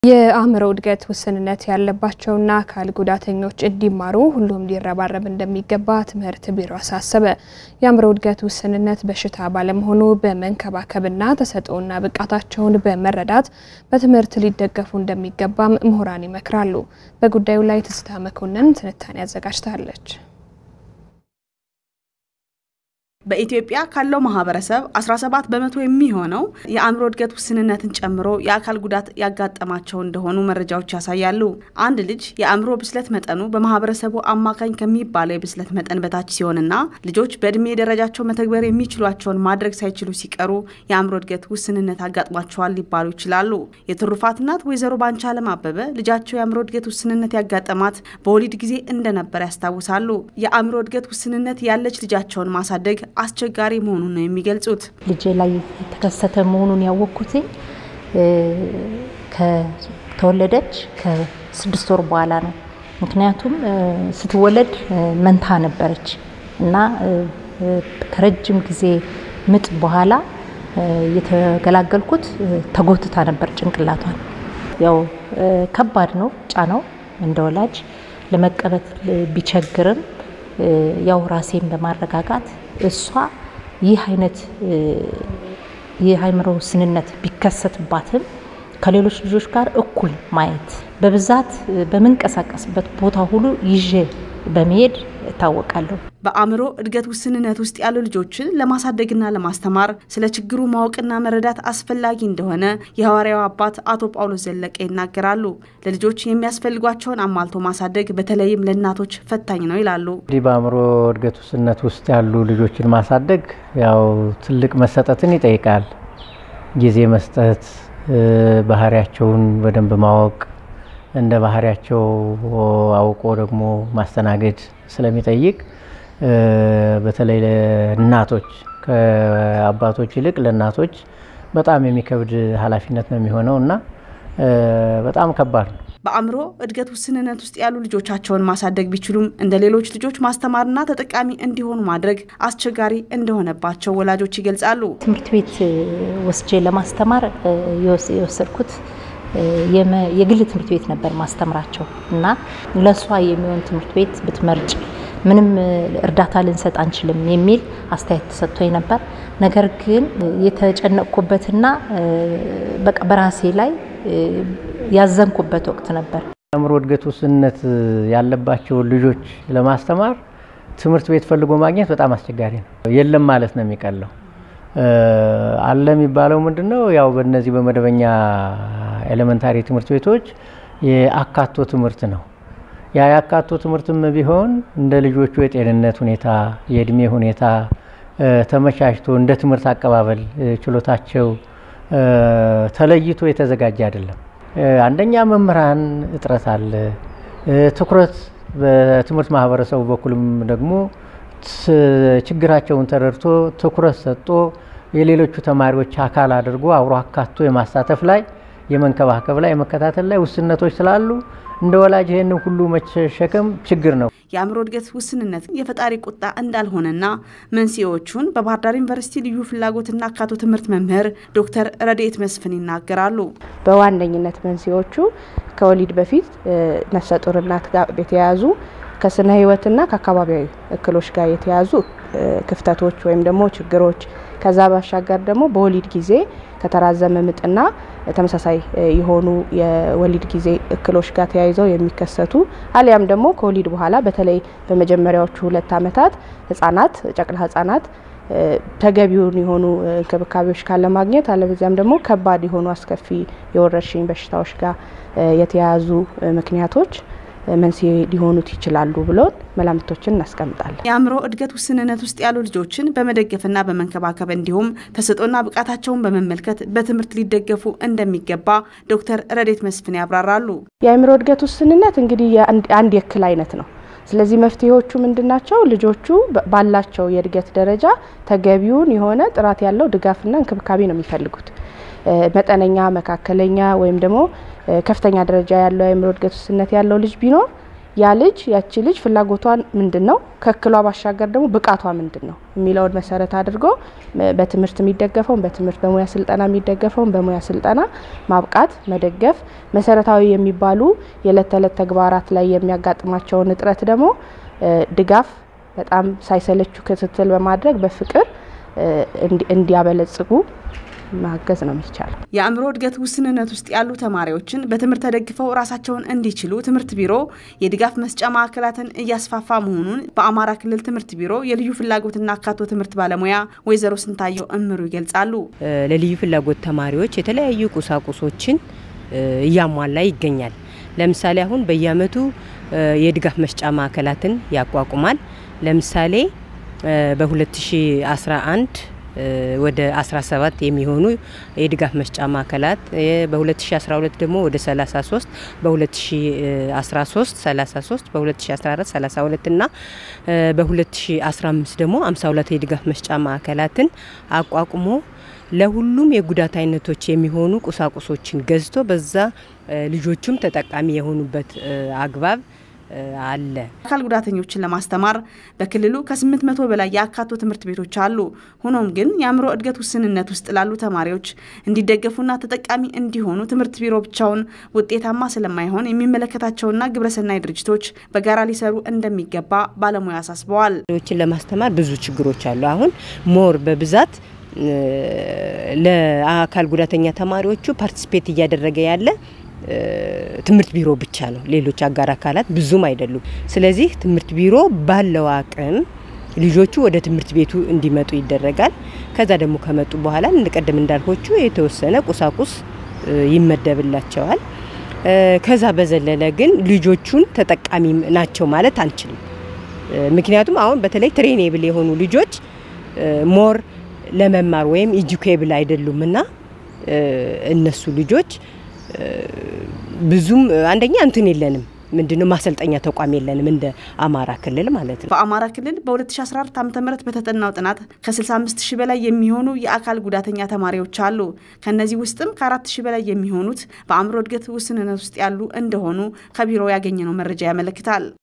የአእምሮ እድገት ውስንነት ያለባቸውና አካል ጉዳተኞች እንዲማሩ ሁሉም ሊረባረብ እንደሚገባ ትምህርት ቢሮ አሳሰበ። የአእምሮ እድገት ውስንነት በሽታ ባለመሆኑ በመንከባከብና ተሰጥኦና ብቃታቸውን በመረዳት በትምህርት ሊደገፉ እንደሚገባም ምሁራን ይመክራሉ። በጉዳዩ ላይ ትዝታ መኮንን ትንታኔ አዘጋጅታለች። በኢትዮጵያ ካለው ማህበረሰብ 17 በመቶ የሚሆነው የአእምሮ እድገት ውስንነትን ጨምሮ የአካል ጉዳት ያጋጠማቸው እንደሆኑ መረጃዎች ያሳያሉ። አንድ ልጅ የአእምሮ ብስለት መጠኑ በማህበረሰቡ አማካኝ ከሚባለው የብስለት መጠን በታች ሲሆንና ልጆች በእድሜ ደረጃቸው መተግበር የሚችሏቸውን ማድረግ ሳይችሉ ሲቀሩ የአእምሮ እድገት ውስንነት አጋጥሟቸዋል ሊባሉ ይችላሉ። የትሩፋት እናት ወይዘሮ ባንቻለም አበበ ልጃቸው የአእምሮ እድገት ውስንነት ያጋጠማት በወሊድ ጊዜ እንደነበር ያስታውሳሉ። የአእምሮ እድገት ውስንነት ያለች ልጃቸውን ማሳደግ አስቸጋሪ መሆኑን ነው የሚገልጹት። ልጄ ላይ የተከሰተ መሆኑን ያወቅኩት ከተወለደች ከስድስት ወር በኋላ ነው። ምክንያቱም ስትወለድ መንታ ነበረች እና ከረጅም ጊዜ ምጥ በኋላ የተገላገልኩት ተጎትታ ነበር ጭንቅላቷን። ያው ከባድ ነው ጫናው እንደ ወላጅ ለመቀበት ቢቸግርም ያው ራሴን በማረጋጋት እሷ ይህ አይነት የአእምሮ ውስንነት ቢከሰትባትም ከሌሎች ልጆች ጋር እኩል ማየት በብዛት በምንቀሳቀስበት ቦታ ሁሉ ይዤ በመሄድ እታወቃለሁ። በአእምሮ እድገት ውስንነት ውስጥ ያሉ ልጆችን ለማሳደግና ለማስተማር ስለ ችግሩ ማወቅና መረዳት አስፈላጊ እንደሆነ የሐዋርያው አባት አቶ ጳውሎስ ዘለቀ ይናገራሉ። ለልጆች የሚያስፈልጓቸውን አሟልቶ ማሳደግ በተለይም ለእናቶች ፈታኝ ነው ይላሉ። እንዲህ በአእምሮ እድገት ውስንነት ውስጥ ያሉ ልጆችን ማሳደግ ያው ትልቅ መሰጠትን ይጠይቃል። ጊዜ መስጠት፣ ባህሪያቸውን በደንብ ማወቅ እንደ ባህሪያቸው አውቆ ደግሞ ማስተናገድ ስለሚጠይቅ በተለይ ለእናቶች ከአባቶች ይልቅ ለእናቶች በጣም የሚከብድ ኃላፊነት ነው የሚሆነው እና በጣም ከባድ ነው። በአእምሮ እድገት ውስንነት ውስጥ ያሉ ልጆቻቸውን ማሳደግ ቢችሉም እንደ ሌሎች ልጆች ማስተማርና ተጠቃሚ እንዲሆኑ ማድረግ አስቸጋሪ እንደሆነባቸው ወላጆች ይገልጻሉ። ትምህርት ቤት ወስጄ ለማስተማር የወሰድኩት የግል ትምህርት ቤት ነበር ማስተምራቸው እና ለእሷ የሚሆን ትምህርት ቤት ብትመርጭ ምንም እርዳታ ልንሰጥ አንችልም የሚል አስተያየት ተሰጥቶኝ ነበር። ነገር ግን የተጨነቅኩበትና በቃ በራሴ ላይ ያዘንኩበት ወቅት ነበር። የአእምሮ እድገት ውስንነት ያለባቸውን ልጆች ለማስተማር ትምህርት ቤት ፈልጎ ማግኘት በጣም አስቸጋሪ ነው። የለም ማለት ነው የሚቀለው። አለ የሚባለው ምንድን ነው? ያው በእነዚህ በመደበኛ ኤሌመንታሪ ትምህርት ቤቶች የአካቶ ትምህርት ነው። ያ የአካቶ ትምህርትም ቢሆን እንደ ልጆቹ የጤንነት ሁኔታ፣ የእድሜ ሁኔታ ተመቻችቶ እንደ ትምህርት አቀባበል ችሎታቸው ተለይቶ የተዘጋጀ አይደለም። አንደኛ መምህራን እጥረት አለ። ትኩረት በትምህርት ማህበረሰቡ በኩልም ደግሞ ችግራቸውን ተረድቶ ትኩረት ሰጥቶ የሌሎቹ ተማሪዎች አካል አድርጎ አብሮ አካቶ የማሳተፍ ላይ የመንከባከብ ላይ የመከታተል ላይ ውስንነቶች ስላሉ እንደ ወላጅ ይህንን ሁሉ መሸከም ችግር ነው። የአእምሮ እድገት ውስንነት የፈጣሪ ቁጣ እንዳልሆነና መንስኤዎቹን በባህር ዳር ዩኒቨርሲቲ ልዩ ፍላጎትና አካቶ ትምህርት መምህር ዶክተር ረድኤት መስፍን ይናገራሉ። በዋነኝነት መንስኤዎቹ ከወሊድ በፊት ነፍሰ ጡር እናት ጋር የተያያዙ ከስነ ህይወትና ከአካባቢያዊ እክሎች ጋር የተያዙ ክፍተቶች ወይም ደግሞ ችግሮች ከዛ ባሻገር ደግሞ በወሊድ ጊዜ ከተራዘመ ምጥና ተመሳሳይ የሆኑ የወሊድ ጊዜ እክሎች ጋር ተያይዘው የሚከሰቱ አሊያም ደግሞ ከወሊድ በኋላ በተለይ በመጀመሪያዎቹ ሁለት ዓመታት ህጻናት ጨቅላ ህጻናት ተገቢውን የሆኑ እንክብካቤዎች ካለማግኘት አለበዚያም ደግሞ ከባድ የሆኑ አስከፊ የወረርሽኝ በሽታዎች ጋር የተያያዙ ምክንያቶች መንስኤ ሊሆኑት ይችላሉ ብሎን መላምቶችን እናስቀምጣለን። የአእምሮ እድገት ውስንነት ውስጥ ያሉ ልጆችን በመደገፍና በመንከባከብ እንዲሁም ተሰጥኦና ብቃታቸውን በመመልከት በትምህርት ሊደገፉ እንደሚገባ ዶክተር ረድኤት መስፍን ያብራራሉ። የአእምሮ እድገት ውስንነት እንግዲህ አንድ የእክል አይነት ነው። ስለዚህ መፍትሄዎቹ ምንድን ናቸው? ልጆቹ ባላቸው የእድገት ደረጃ ተገቢውን የሆነ ጥራት ያለው ድጋፍና እንክብካቤ ነው የሚፈልጉት። መጠነኛ፣ መካከለኛ ወይም ደግሞ ከፍተኛ ደረጃ ያለው የአእምሮ እድገት ውስንነት ያለው ልጅ ቢኖር ያ ልጅ ያቺ ልጅ ፍላጎቷን ምንድን ነው ከእክሏ ባሻገር ደግሞ ብቃቷ ምንድን ነው የሚለውን መሰረት አድርጎ በትምህርት የሚደገፈውን በትምህርት በሙያ ስልጠና የሚደገፈውን በሙያ ስልጠና ማብቃት፣ መደገፍ መሰረታዊ የሚባሉ የዕለት ተዕለት ተግባራት ላይ የሚያጋጥማቸውን እጥረት ደግሞ ድጋፍ በጣም ሳይሰለቹ ክትትል በማድረግ በፍቅር እንዲያበለጽጉ ማገዝ ነው የሚቻለው። የአእምሮ እድገት ውስንነት ውስጥ ያሉ ተማሪዎችን በትምህርት ተደግፈው ራሳቸውን እንዲችሉ ትምህርት ቢሮ የድጋፍ መስጫ ማዕከላትን እያስፋፋ መሆኑን በአማራ ክልል ትምህርት ቢሮ የልዩ ፍላጎትና አካቶ ትምህርት ባለሙያ ወይዘሮ ስንታየው እምሩ ይገልጻሉ። ለልዩ ፍላጎት ተማሪዎች የተለያዩ ቁሳቁሶችን እያሟላ ይገኛል። ለምሳሌ አሁን በየአመቱ የድጋፍ መስጫ ማዕከላትን ያቋቁማል። ለምሳሌ በ2011 ወደ 17 የሚሆኑ የድጋፍ መስጫ ማዕከላት በ2012 ደግሞ ወደ 33 በ2013 33 በ2014 32 እና በ2015 ደግሞ 52 የድጋፍ መስጫ ማዕከላትን አቋቁሞ ለሁሉም የጉዳት አይነቶች የሚሆኑ ቁሳቁሶችን ገዝቶ በዛ ልጆቹም ተጠቃሚ የሆኑበት አግባብ አለ። አካል ጉዳተኞችን ለማስተማር በክልሉ ከ800 በላይ የአካቶ ትምህርት ቤቶች አሉ። ሆኖም ግን የአእምሮ እድገት ውስንነት ውስጥ ላሉ ተማሪዎች እንዲደገፉና ተጠቃሚ እንዲሆኑ ትምህርት ቢሮ ብቻውን ውጤታማ ስለማይሆን የሚመለከታቸውና ግብረሰናይ ድርጅቶች በጋራ ሊሰሩ እንደሚገባ ባለሙያ አሳስበዋል። ችን ለማስተማር ብዙ ችግሮች አሉ። አሁን ሞር በብዛት ለአካል ጉዳተኛ ተማሪዎቹ ፓርቲሲፔት እያደረገ ያለ ትምህርት ቢሮ ብቻ ነው። ሌሎች አጋር አካላት ብዙም አይደሉም። ስለዚህ ትምህርት ቢሮ ባለው አቅም ልጆቹ ወደ ትምህርት ቤቱ እንዲመጡ ይደረጋል። ከዛ ደግሞ ከመጡ በኋላ እንደቀደም እንዳልኮቹ የተወሰነ ቁሳቁስ ይመደብላቸዋል። ከዛ በዘለለ ግን ልጆቹን ተጠቃሚ ናቸው ማለት አንችልም። ምክንያቱም አሁን በተለይ ትሬኔብል የሆኑ ልጆች ሞር ለመማር ወይም ኢጁኬብል አይደሉም እና እነሱ ልጆች ብዙም አንደኛ እንትን የለንም ምንድነው ማሰልጠኛ ተቋም የለንም እንደ አማራ ክልል ማለት ነው። በአማራ ክልል በ2014 ዓ ም በተጠናው ጥናት ከ65 ሺህ በላይ የሚሆኑ የአካል ጉዳተኛ ተማሪዎች አሉ። ከእነዚህ ውስጥም ከ4 ሺህ በላይ የሚሆኑት በአእምሮ እድገት ውስንነት ውስጥ ያሉ እንደሆኑ ከቢሮው ያገኘነው መረጃ ያመለክታል።